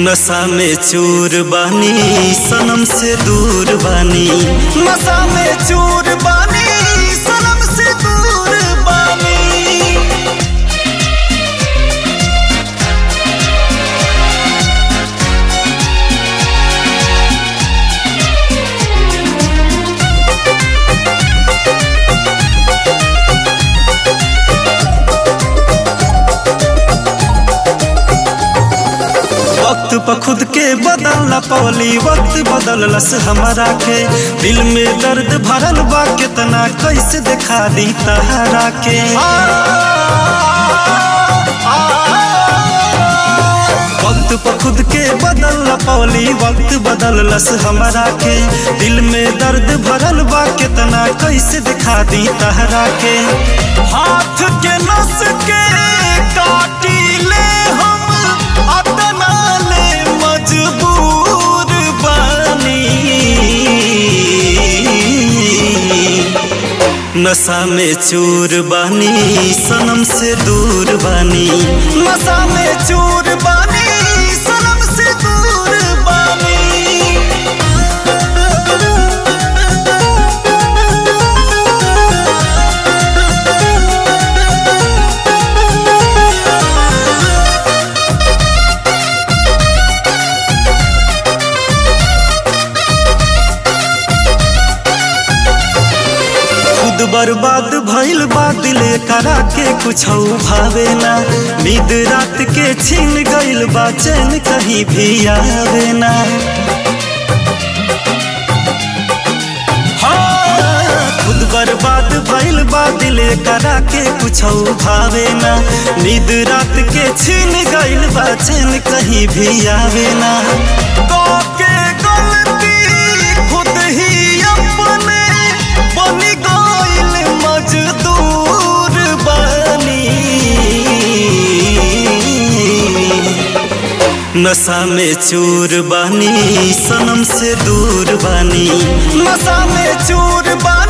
नशा में चूर बानी सनम से दूर बानी नशा में चूर बानी सनम से दूर बानी वक्त पर खुद के बदलना पौली वक्त बदललस हमारा के दिल में दर्द भरल बा कितना कैसे दिखा दी तहरा के वक्त पर खुद के बदलना पौली वक्त बदललस हमारा के दिल में दर्द भरल बा कितना कैसे दिखा दी तहरा के हाथ के नस के काटी ले हम अतना ले मजबूर बानी नशा में चूर बानी सनम से दूर बानी नशा में चूर बानी सनम से दूर बानी खुद बर्बाद भइल बा दिले करा के कुछ भावे ना नींद रात के छीन गइल बा चैन कहीं भी आवे ना हाँ, खुद बर्बाद भइल बा दिले करा के कुछ भावे ना नींद रात के छीन गइल बा चैन कहीं भी आवे ना तो के गलती खुद ही अपने बनी गइल मजदूर बनी नशा में चूर बानी सनम से दूर बानी नशा में चूर बानी